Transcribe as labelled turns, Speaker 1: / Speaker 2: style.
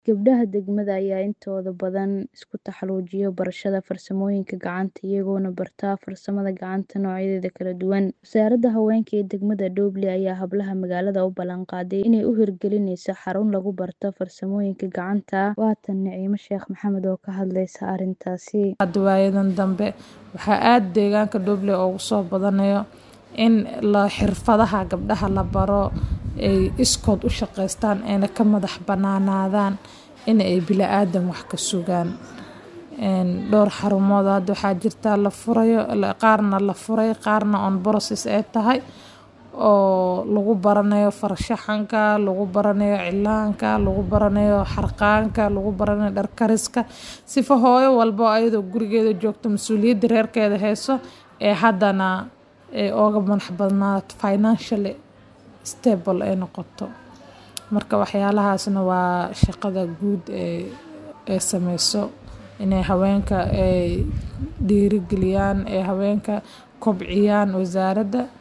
Speaker 1: Gabdhaha degmada ayaa intooda badan isku taxalluujiya barashada farsamooyinka gacanta iyagoona barta farsamada gacanta noocyadeeda kala duwan. Wasaaradda Haweenka ee degmada Dhoble ayaa hablaha magaalada u ballan qaaday inay u hirgelinayso xarun lagu barto farsamooyinka gacanta. Waa tan Naciimo Sheekh Maxamed oo ka hadlaysa arrintaasi.
Speaker 2: Hadda waayadan dambe waxaa aad deegaanka Dhoble ugu soo badanayo in la xirfadaha gabdhaha la baro ay iskood u shaqeystaan ayna ka madax banaanaadaan in ay bilaadan wax ka sugaan. Dhowr xarumood hadda waxaa jirta la furayo qaarna la furay qaarna on process ay tahay oo lagu baranayo farshaxanka, lagu baranayo cilaanka, lagu baranayo xarqaanka, lagu baranayo dhar kariska. Sifa hooyo walbo ayadoo gurigeeda joogto mas'uuliyadda reerkeeda hayso ee haddana ay ooga madax banaato financially stable ay noqoto. Marka waxyaalahaasna waa shaqada guud ee ay sameyso inay haweenka ay dhiirigeliyaan ee haweenka kobciyaan wasaaradda.